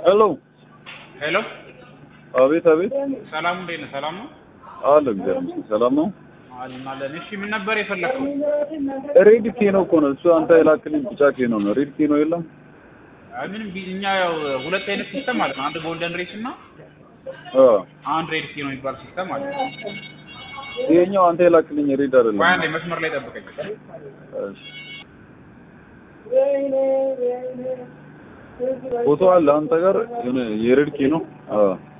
ሄሎ ሄሎ አቤት አቤት ሰላም እንዴት ነህ? ሰላም ነው አለ እግዚአብሔር ሰላም ነው አለን አለን። እሺ ምን ነበር የፈለከው? ሬድ ኬኖ እኮ ነው እሱ አንተ የላክልኝ ቢጫ ኬኖ ነው ሬድ ኬኖ የለም አይ ምንም ቢ- እኛ ያው ሁለት አይነት ሲስተም አለ። አንድ ጎልደን ሬስ እና አ አንድ ሬድ ኪ ነው የሚባል ሲስተም አለ። ይሄኛው አንተ የላክልኝ ሬድ አይደለም ቆይ አንዴ መስመር ላይ ጠብቀኝ። እሺ ፎቶ አለ አንተ ጋር የሆነ የሬድ ኬኖ አ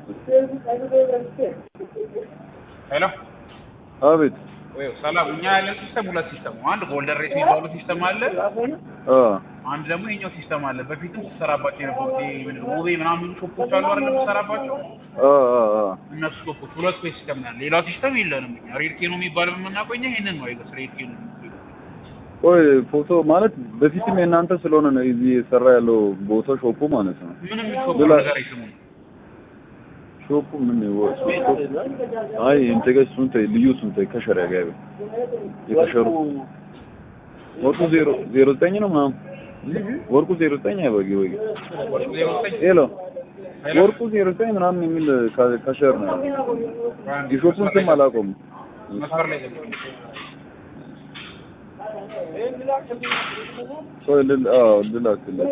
ሄሎ አቤት ወይ ሰላም። እኛ ያለን ሲስተም ሁለት ሲስተም ነው። አንድ ጎልደን ሬስ የሚባለው ሲስተም አለ። አ አንድ ደግሞ የኛው ሲስተም አለ። በፊትም ስትሰራባቸው የነበሩት ይሄ ምንድን ነው ውቤ ምናምን ሾፖች አሉ አይደል? የምትሰራባቸው አ አ አ እነሱ ሾፖች ሁለት ወይ ሲስተም ነው ያለ። ሌላ ሲስተም የለንም እኛ። ሬድ ኬኖ የሚባለው የምናውቀው እኛ ይሄንን ነው አይገስ ሬድ ኬኖ ቆይ ፎቶ ማለት በፊትም የእናንተ ስለሆነ ነው እዚህ የሰራ ያለው ቦታ ሾፑ ማለት ነው ምንም ሾፕ ሌላ- ነገር አይስሙም። ሾፑ ምን ነው አይ እንተገ ሱንተ ልዩ ሱንተ ከሸሪያ ጋር የተሸሩ ወርቁ ዜሮ ዜሮ ዘጠኝ ነው ምናምን ወርቁ ዜሮ ዘጠኝ አይበጊ ወይ ዜሮ ዘጠኝ ሄሎ ሄሎ ወርቁ ዜሮ ዘጠኝ ምናምን የሚል ከ- ከሸር ነው የሾፑን ስም አላውቀውም መስመር ላይ ጠብቀኝ። ሰው ልል አዎ ልላክልህ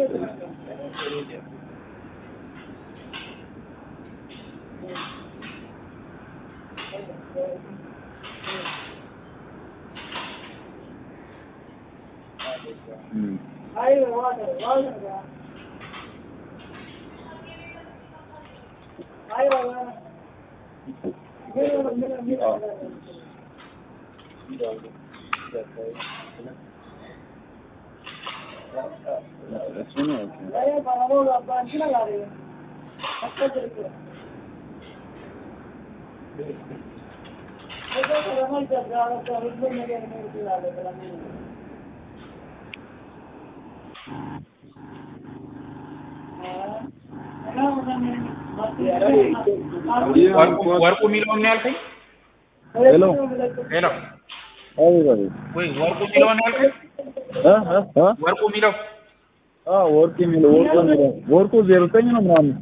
እም እሱ ነው ኦኬ ወርቁ ወርቁ የሚለውን ነው ያልከኝ? ሄሎ ሄሎ አቤት አቤት ወይ ወርቁ የሚለውን ነው ያልከኝ? እ እ እ ወርቁ የሚለው አ ወርቅ የሚለው ወርቁ የሚለው ወርቁ ዜሮ ዘጠኝ ነው ምናምን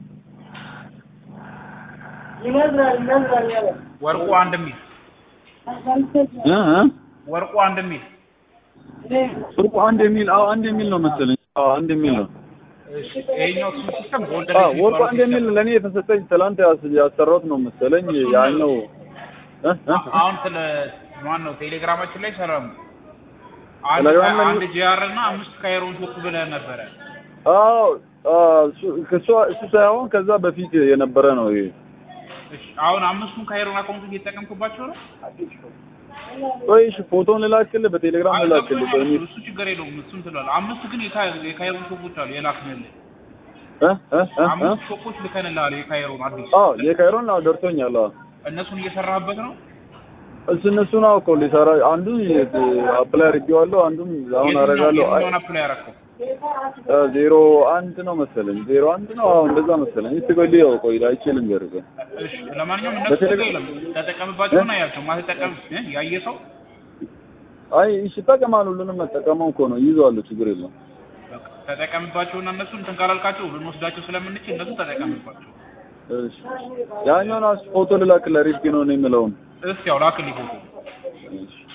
ወርቁ አንድ የሚል እ እ ወርቁ አንድ የሚል ወርቁ አንድ የሚል አዎ አንድ የሚል ነው መሰለኝ አዎ አንድ የሚል ነው እሺ፣ ይሄኛው እሱ ሲስተም ጎልደን አዎ ሬስ ወርቁ የሚባለው አንድ የሚል ሲስተም። ለእኔ የተሰጠኝ ትላንት ያስ- ያሰራሁት ነው መሰለኝ ያኛው እ እ አ- አሁን ስለ ማን ነው ቴሌግራማችን ላይ ሰላም አንድ ቴሌግራም ላይ- አንድ ጂአር እና አምስት ካይሮን ሾክ ብለህ ነበረ። አዎ እሱ ከሷ እሱ ሳይሆን ከዛ በፊት የነበረ ነው ይሄ እሺ፣ አሁን አምስቱን ካይሮን አካውንት እየተጠቀምክባቸው ነው? ቆይ እሺ ፎቶን ልላክልህ በቴሌግራም አይ፣ ልላክልህ ገብቶኛል። በእኔ እሱ ችግር የለውም። እሱን ትላለህ። አምስቱ ግን የካ- የካይሮን ሾኮች አሉ የላክንልህ እ እ እ እ አምስት ሾኮች ልከንልሃል። የካይሮን አዲስ አዎ የካይሮን አዎ ደርሶኛል አዎ እነሱን እየሰራህበት ነው? እሱ እነሱ ነው እኮ ሊሰራ አንዱን አፕላይ አድርጌዋለሁ አንዱን አሁን አደርጋለሁ አይ የትኛውን አፕላይ ያደረከው? እ ዜሮ አንድ ነው መሰለኝ ዜሮ አንድ ነው አዎ እንደዛ መሰለኝ እስቲ ቆይ ልየው ቆይ አይችልም ገርበ እሺ፣ ለማንኛውም እነሱ በቴሌ- ችግር የለም። ተጠቀምባቸውና ያቸው ማትጠቀም እ ያየ ሰው አይ እሺ ይጠቀማል ሁሉንም መጠቀመው እኮ ነው ይዘዋለሁ ችግር የለም በቃ ተጠቀምባቸውና እነሱ እንትን ካላልካቸው ልንወስዳቸው ስለምንችል እነሱ ተጠቀምባቸው። እሺ ያኛውን አስ ፎቶ ልላክልህ ሪፍኪ ነው የሚለውን እስኪ ያው ላክልኝ ፎቶ እሺ